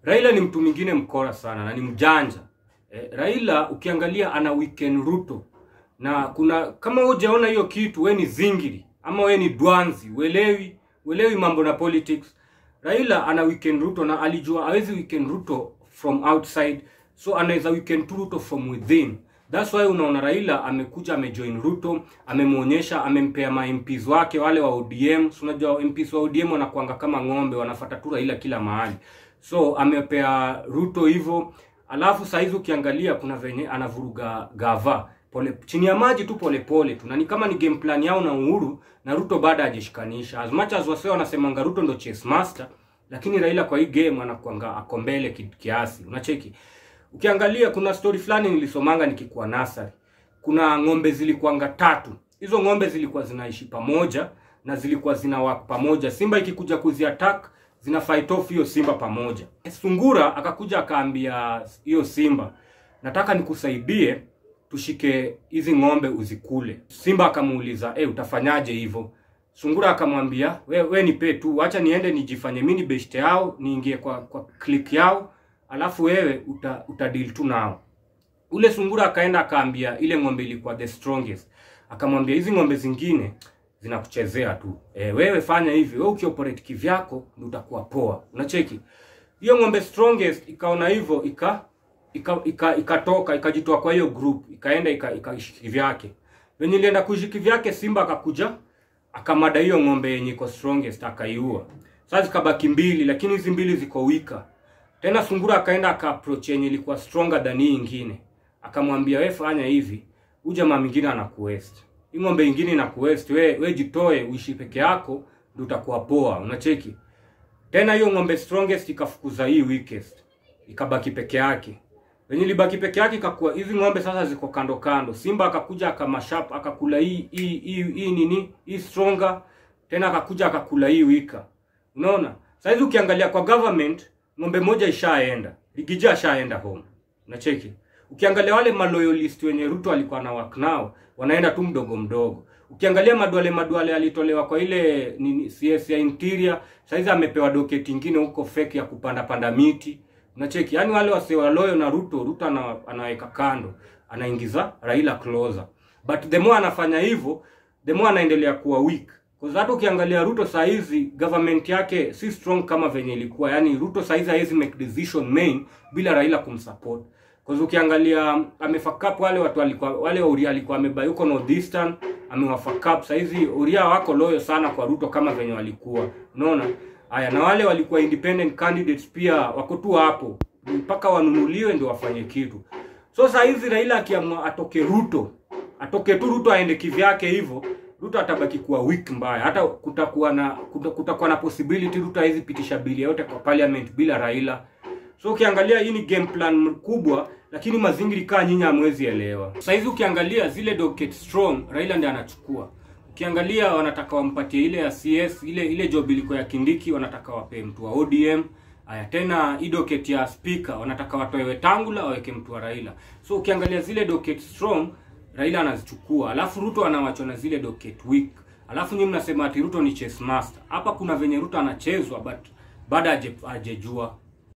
Raila ni mtu mwingine mkora sana na ni mjanja. Eh, Raila ukiangalia ana weekend Ruto na kuna kama hujaona hiyo kitu, we ni zingiri ama we ni dwanzi, uelewi uelewi mambo na politics. Raila ana weekend Ruto na alijua hawezi weekend Ruto from outside, so anaweza weekend tu Ruto from within. That's why unaona Raila amekuja amejoin Ruto, amemwonyesha, amempea ma MPs wake wale wa ODM. So unajua MPs wa ODM wanakuanga kama ng'ombe, wanafuata tu Raila kila mahali. So amepea Ruto hivyo, alafu saa hizi ukiangalia kuna venye anavuruga gava pole chini ya maji tu polepole tu, na ni kama ni game plan yao na Uhuru na Ruto baada hajashikanisha. As much as wasee wanasemanga Ruto ndo chess master, lakini Raila kwa hii game anakuanga ako mbele ki- kiasi. Unacheki, ukiangalia kuna story fulani nilisomanga nikikuwa nasari, kuna ng'ombe zilikuanga tatu. Hizo ng'ombe zilikuwa zinaishi pamoja na zilikuwa zina work pamoja. Simba ikikuja kuzi attack zina fight off hiyo simba pamoja. Sungura akakuja akaambia hiyo simba, nataka nikusaidie tushike hizi ng'ombe uzikule. Simba akamuuliza eh, utafanyaje hivyo? Sungura akamwambia we, we nipe tu, acha niende nijifanye mimi ni best yao, niingie kwa kwa click yao, alafu wewe uta, uta deal tu nao. Ule sungura akaenda akaambia ile ng'ombe ilikuwa the strongest, akamwambia hizi ng'ombe zingine zinakuchezea tu e, wewe fanya hivi, wewe ukioperate kivyako ndio utakuwa poa. Unacheki hiyo ng'ombe strongest ikaona hivyo ika ikatoka ika, ikatoka ikajitoa kwa hiyo group ikaenda ika- ikaishi kivyake. Venye ilienda kuishi kivyake, simba akakuja akamada hiyo ng'ombe yenye iko strongest akaiua. Sasa zikabaki mbili, lakini hizi mbili ziko wika. Tena sungura akaenda aka approach yenye ilikuwa stronger than hii ingine, akamwambia we fanya hivi, huyu jamaa mwingine anakuwest, hii ng'ombe ingine inakuwest, we we jitoe uishi peke yako, ndio utakuwa poa. Unacheki tena hiyo ng'ombe strongest ikafukuza hii weakest, ikabaki peke yake. Venye ilibaki peke yake ikakuwa hizi ng'ombe sasa ziko kando kando. Simba akakuja akamashap akakula hii hii hii, hii nini hii stronger, tena akakuja akakula hii wika. Unaona, saizi ukiangalia kwa government ng'ombe moja ishaenda, Ligija ashaenda home. Unacheki, ukiangalia wale maloyalist wenye Ruto alikuwa na work nao wanaenda tu mdogo mdogo. Ukiangalia madwale madwale alitolewa kwa ile nini CS ya interior, saizi amepewa doketi ingine huko fake ya kupanda panda miti. Unacheki, yani wale wase waloyo na Ruto, Ruto ana, anaweka kando, anaingiza Raila closer. But the more anafanya hivyo, the more anaendelea kuwa weak. Kwa sababu hata ukiangalia Ruto saa hizi government yake si strong kama venye ilikuwa. Yani Ruto saa hizi hawezi make decision main bila Raila kumsupport. Kwa sababu ukiangalia amefuck up wale watu walikuwa wale Uria alikuwa amebai huko Northeastern, amewafuck up. Saa hizi Uria wako loyo sana kwa Ruto kama venye walikuwa. Unaona? Haya, na wale walikuwa independent candidates pia wako tu hapo mpaka wanunuliwe ndio wafanye kitu. So saa hizi Raila akiamua atoke Ruto, atoke tu Ruto aende kivyake hivyo, Ruto atabaki kuwa weak mbaya. Hata kutakuwa na kuta- kutakuwa na possibility Ruto hawezi pitisha bili yote kwa parliament bila Raila. So ukiangalia hii ni game plan kubwa, lakini mazingiri kaa nyinyi hamwezi elewa. Sasa hizi ukiangalia zile docket strong, Raila ndiye anachukua. Ukiangalia wanataka wampatie ile ya CS, ile ile job ilikuwa ya Kindiki, wanataka wape mtu wa ODM. Aya tena hii docket ya speaker wanataka watoe Wetangula waweke mtu wa Raila. So ukiangalia zile docket strong, Raila anazichukua. Alafu Ruto anawachwa na zile docket weak. Alafu nyinyi mnasema ati Ruto ni chess master. Hapa kuna venye Ruto anachezwa but baada haje- hajejua.